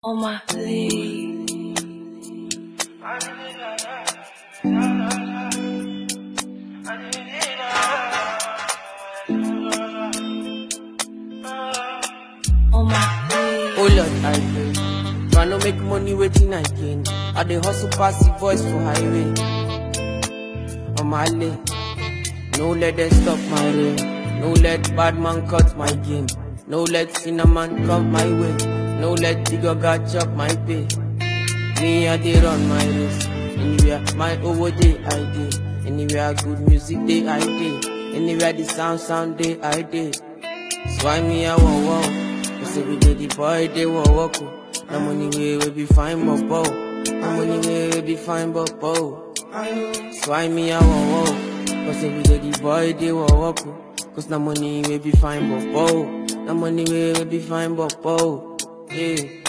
on my sleeve. On my sleeve. Oh Lord, I pray. Try no make money waiting I gain. I dey hustle pass the voice for highway. On my lane. No let them stop my rain. No let bad man cut my game. No let cinnamon come my way. No let Tigo chop my pay. Me I dey run my race. Anywhere my over day I dey. Anywhere good music day I dey. Anywhere the sound sound day I dey. So why me I want walk? Cause every day the boy they want walk. oh. No money way we be fine but bow. No money way we be fine but bow. So why me I want walk? Cause every day the boy they want walk. oh. Cause no money we be fine but bow. No money way we be fine but bow. Yeah.